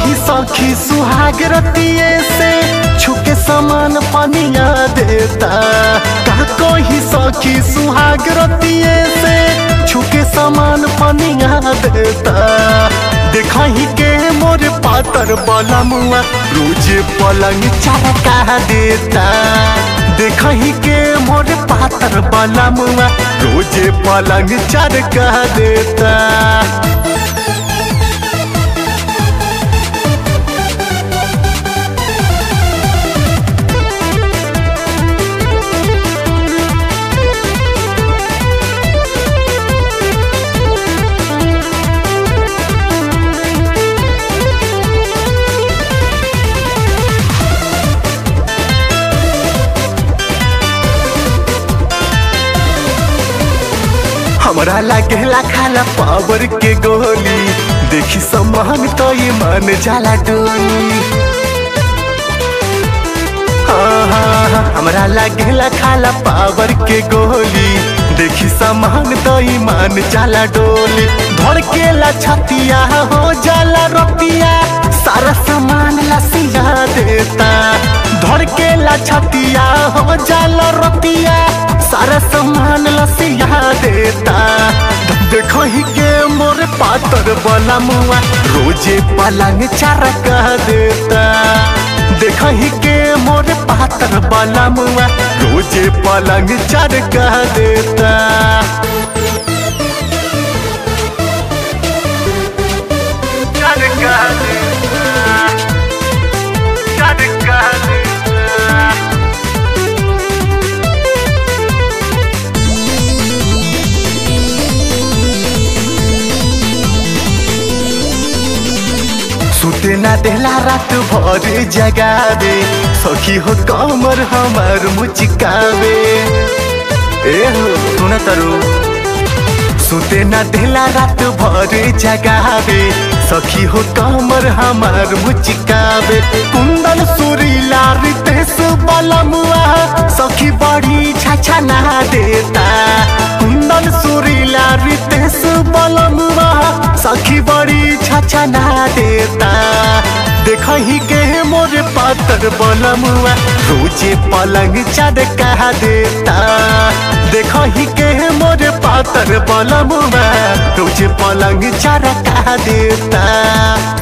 कही सखी सुहाग रतिये से छुके समान पनिया देता का कही सखी सुहाग रतिये से छुके समान पनिया देता देखही के मोर पातर बलमुआ रोज पलंग चरका देता देखही के मोर पातर बलमुआ रोज पलंग चरका देता हमरा लागेला खाला पावर के गोली देखी सम्मान तो ये मन जाला डोली हाँ, हाँ, हाँ, हमरा लागेला खाला पावर के गोली देखी सामान तो ईमान जाला डोली धड़केला छतिया हो जाला रतिया सारा सामान लसिया देता धड़केला छतिया हो जाला रतिया सारा सामान लसिया देता देखो ही के मोर पातर वाला मुआ रोजे पलंग चरका देता देखो ही के मोर पातर वाला मुआ रोजे पलंग चरका देता चरका देता चरका देता सुते ना देला रात भर जगावे सखी हो कमर हमार मुचिकावे ए हो सुन तरु सुते ना देला रात भर जगावे सखी हो कमर हमार मुचिकावे कुंदन सुरीला रितेश बलमुआ सखी बड़ी छाछा ना देता कुंदन सुरीला रितेश बलमुआ सखी बड़ी छाछा ना देता देखही के मोर पातर बलमुआ रोजे पलंग चरका देता देखही के मोर पातर बलमुआ रोजे पलंग चरका देता